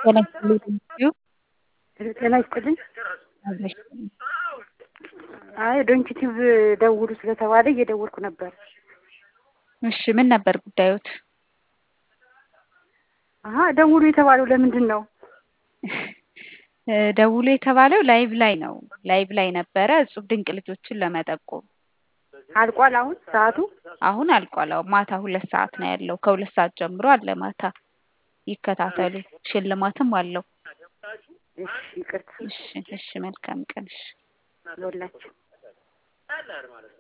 ጤና ይስጥልኝ ጤና ይስጥልኝ። አይ ዶንኪቲቭ ደውሉ ስለተባለ እየደወልኩ ነበር። እሺ ምን ነበር ጉዳዮት? አሀ ደውሉ የተባለው ለምንድን ነው? ደውሉ የተባለው ላይቭ ላይ ነው። ላይቭ ላይ ነበረ እጹብ ድንቅ ልጆችን ለመጠቆም አልቋል አሁን ሰዓቱ? አሁን አልቋል። አዎ ማታ ሁለት ሰዓት ነው ያለው። ከሁለት ሰዓት ጀምሮ አለ ማታ ይከታተሉ። ሽልማትም አለው። እሺ ይቅርታ እሺ እሺ መልካም ቀን እሺ ለሁላችሁ